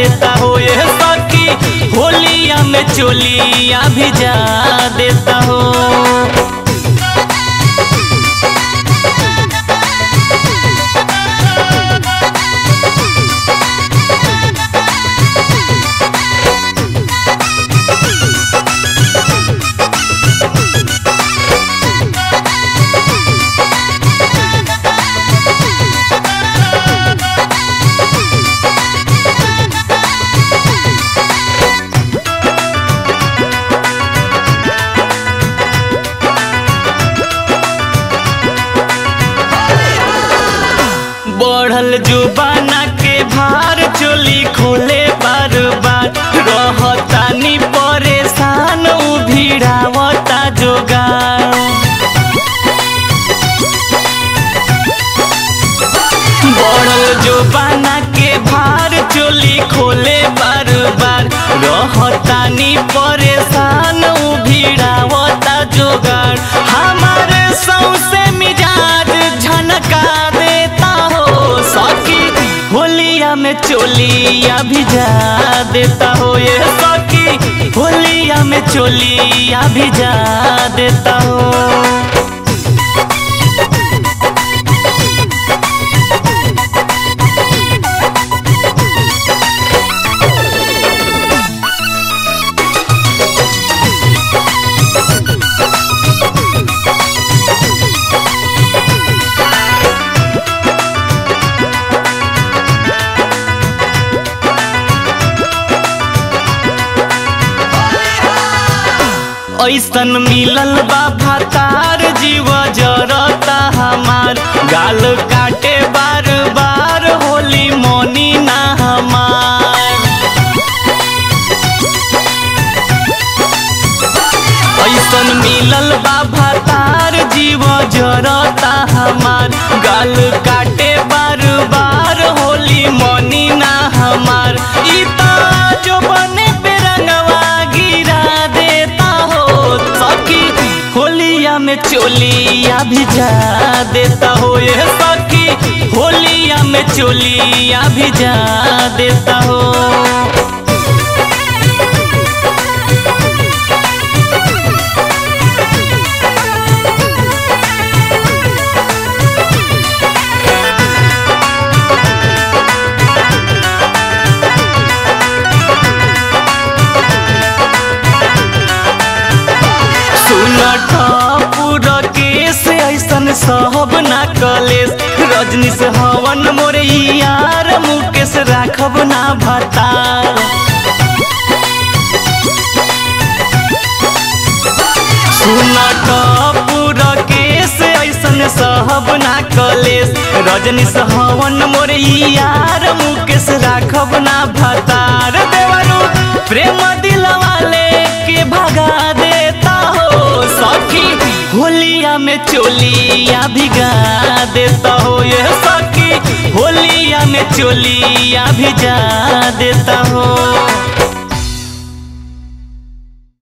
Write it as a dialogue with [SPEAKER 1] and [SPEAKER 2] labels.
[SPEAKER 1] देता हो ये सखी होलिया में चोलिया भिजा देता हो बढ़ल जुबाना के भार चोली खोले बार बार रहतानी परेशान उ भिड़ावता जोगार बढ़ल जुबाना के भार चोली खोले बार बार रहतानी परेशान उ भिड़ावता जोगार हमारे सौसे मिजाज झनका देता हो सखी होलिया में चोलिया भिजा देता हो ये सखी होलिया में चोलिया भिजा देता हो ऐसन मिलल बा भातार जीव जरता हमार गाल काटे बार बार होली मोनी ना हमार ऐसन मिलल बा भातार जीव जरता हमार गाल काटे बार बार होली मोनी ना हमार ई त जो बने पे रंगवा गिरा देता हो सखी होलिया में चोलिया भिजा देता हो ये सखी होलिया में चोलिया भिजा देता हो सुनठ पूरा केस ऐसन सहब ना कलेस रजनी से हवन मोरे यार मुकेश राखब ना भतार सुनठ पूरा केस ऐसन सहब ना कलेस रजनी से हवन मोरे यार मुकेश राखब ना भतार देवरू प्रेम दिलवाले के भगा देता हो सखी होलिया में चोलिया भिगा देता हो ये सखी होलिया में चोलिया भिजा देता हो